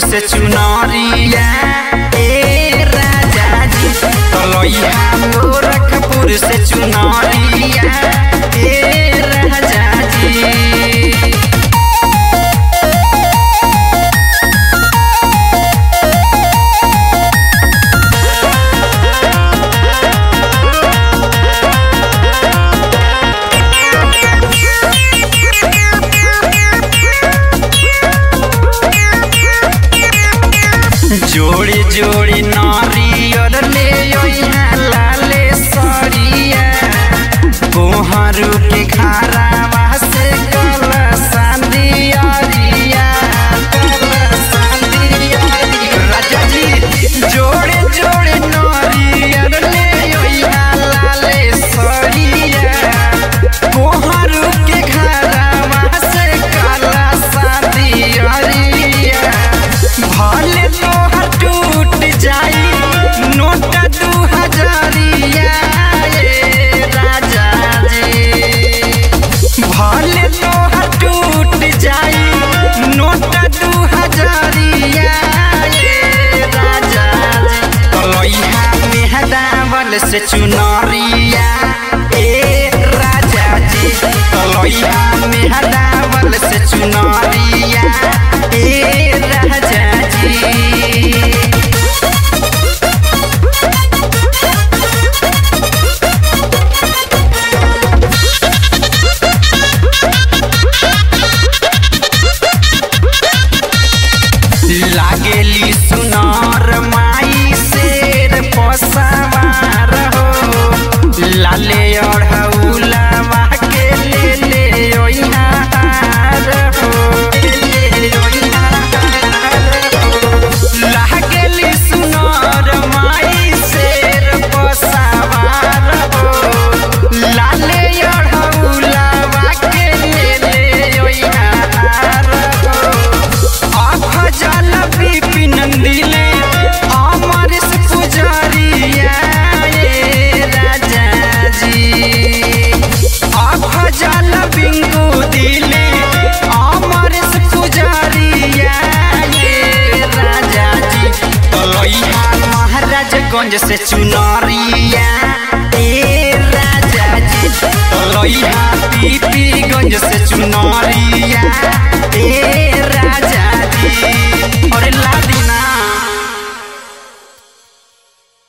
से चुनरिया ए राजा जी तलैया गोरखपुर से चुनरिया ए राजा जी जोड़ी जोड़ी नारियर ले ओइहा लाले सरिया कोहरू के खारावा से कला सांदियरिया कला सांदियरिया राजा जी जोड़े जोड़े नारियर ले ओइहा लाले सरिया कोहरू के खारावा से कला सांदियरिया भले तोहर टूट जाई नोट दू हजारिया ए राजा जी भले तोहर टूट जाई नोट दू हजारिया ए राजा जी तलैया मेहदावल से चुनरिया ए राजा जी तलैया मेहदावल से चुनरिया ए राजा जी लागेली सुनार माई शेर पसावार हो लाले अढ़ौलावा के ले ले ओइहा हार हो ले ले ओइहा हार हो। लागेली सुनार माई शेर पसावार हो लाले अढ़ौलावा के ले ले ओइहा हार हो अफजल विपिन दिले अमरेश पुजारिया ए राजा जी अफजल बिंगु दिले अमरेश पुजारिया ए राजा जी तलैया महाराजगंज से चुनरिया ए राजा जी तलैया पीपीगंज से चुनरिया